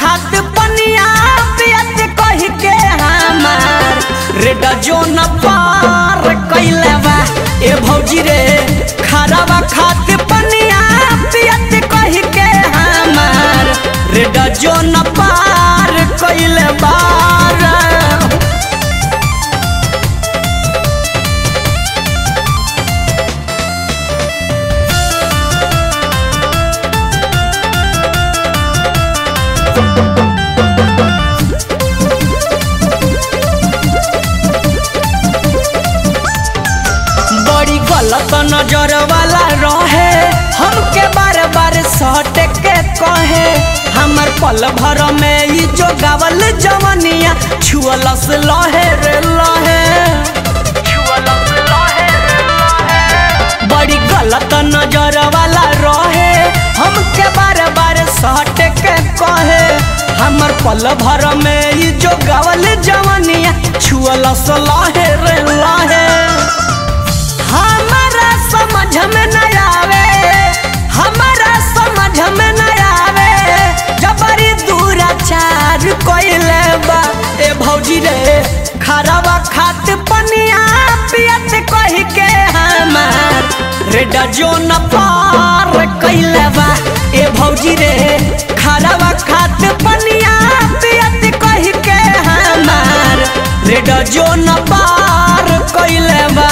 खात पनिया पियत कह के हमार रेड जोन पार कैले बा ए भौजी रे खराबा खात पनिया पियत कह के हमार रेड जोन पार कैले बार बड़ी गलत नजर वाला रहे हमके बार बार सट के कहे हमर पल भर में ई जो गावल जवनिया छुअलस लहे रे लहे बड़ी गलत नजर वाला रहे हमके बार बार सट के कहे हमर पल भर में ई जो गावल जवनिया छुअलस लहे रे लहे हमारा समझ में न आवे हमारा समझ में न आवे जबरी दूराचार कोइले बा ए भौजी रे खराबा खात पनिया पियत कह के हमार रेड जोन पार कैले बा ए भौजी रे खराबा खात पनिया पियत कह के हमार रेड जोन पार कैले बा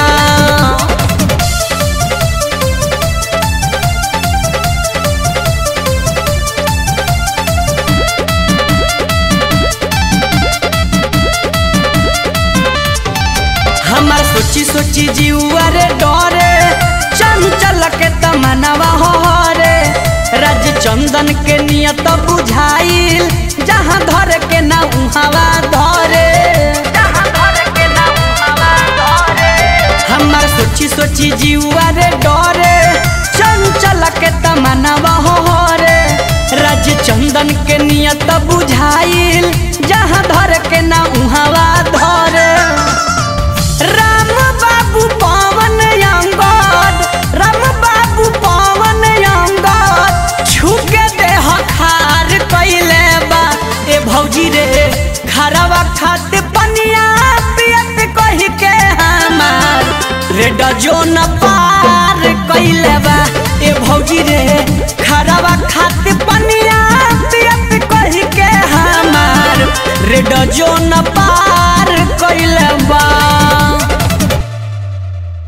हमार सोची सोची जीवा रे डरे चंचल के तमनवा हो रे राज चंदन के नियत बुझाइल जहाँ धर के ना उहावा धरे हमार सोची सोची जीवा रे डरे चंचल के तमनवा हो रे राज चंदन के नियत बुझाइल जहाँ धर के ना उहावा धरे राम बाबू पवन अंगद राम बाबू पवन अंगद छुके देह खार कैले बा ए भौजी रे खराबा खात पनिया पियत कह के हमार रेड जोन पार कैले बा ए भौजी रे खराबा खात पनिया पियत कह के हमार रेड जोन